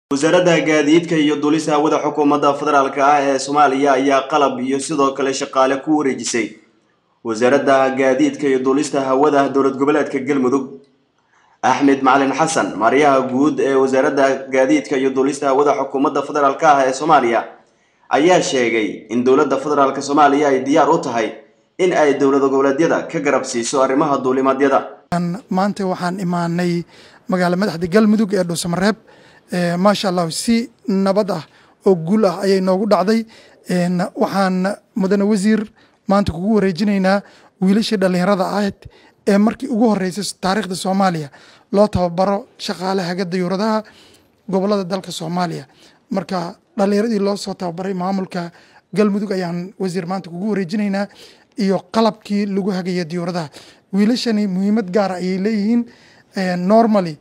wasaaradda gaadiidka iyo duulista hawada xukuumadda federaalk ah ee soomaaliya ayaa qalab iyo sidoo kale shaqaale ku wareejisay wasaaradda gaadiidka iyo duulista hawada dowlad goboleedka galmudug axmed macalin xasan maaryaha guud ee wasaaradda gaadiidka iyo duulista hawada xukuumadda federaalk ah ee soomaaliya ayaa sheegay in dowladda federaalk soomaaliya ay diyaar u tahay in ay dowlad goboleedyada ka garab siiso arrimaha duulimaadyada maanta waxaan imaanay magaala madaxda galmudug ee dhuusamareeb maasha allah si nabad ah oo guul ah ayay noogu dhacday waxaan mudane wasiir maanta kugu wareejinaynaa wiilashii dhallinyarada ahayd ee markii ugu horeysay taariikhda soomaaliya loo tababaro shaqaalahaga dayuuradaha gobolada dalka soomaaliya marka dhallinyaradii loo soo tababaray maamulka galmudug ayaan wasiir maanta kugu wareejinaynaa iyo qalabkii lagu hagaya diyuuradaha wiilashani muhiimad gaara ayay leeyihiin normally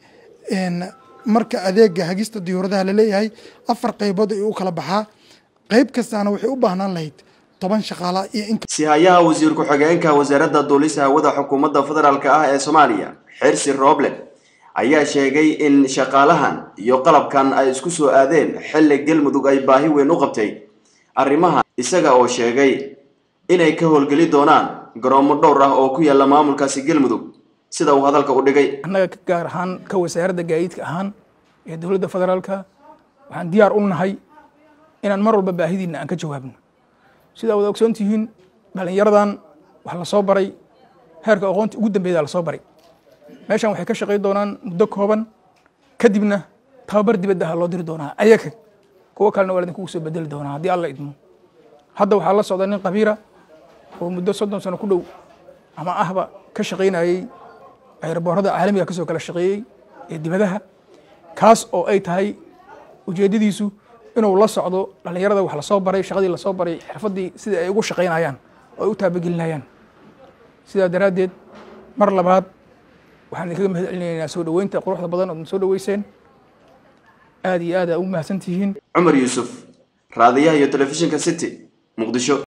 marka adeega hagista diyuuradaha laleeyahay afar qaybood ay u kala baxaa qayb kastaana waxay u baahnaan lahayd toban shaqaala iyo in sihayaha wasiir ku-xigeenka wasaaradda duulista hawada xukuumadda federaalk ah ee soomaaliya xirsi rooble ayaa sheegay in shaqaalahan iyo qalabkan ay isku soo aadeen xilli galmudug ay baahi weyn u qabtay arrimaha isaga oo sheegay inay ka howlgeli doonaan garoomo dhowr ah oo ku yaalla maamulkaasi galmudug sida uu hadalka u dhigay annaga gaar ahaan ka wasaaradda gaadiidka ahaan ee dowladda federaalka waxaan diyaar u nahay inaan mar walba baahidiina aan ka jawaabno sidaa wada ogsoon tihiin dhallinyaradan wax la soo baray heerka aqoonta ugu dambeeya la soo baray meeshan waxay ka shaqayn doonaan muddo kooban kadibna tababar dibadda ah loo diri doonaa ayaga kuwo kalena waa idinkugu soo bedeli doonaa haddii alla idmo hadda waxaa la socda nin qabiira oo muddo soddon sano ku dhow ama ahba ka shaqaynayey ayraboorada caalamiga kasoo kala shaqeeyey ee dibadaha kaas oo ay tahay ujeedadiisu inuu la socdo dhallinyarada wax lasoo baray shaqadii lasoo baray xirfadii sidai ay ugu shaqaynayaan oo ay u taabagelinayaan sidaa daraaddeed mar labaad waxaan idinkaga mahad celinaynaa soo dhoweynta quruxda badan ood soo dhoweyseen aad iyo aad aa u mahadsan tihiin cumar yuusuf raadiyaha iyo telefishinka city muqdisho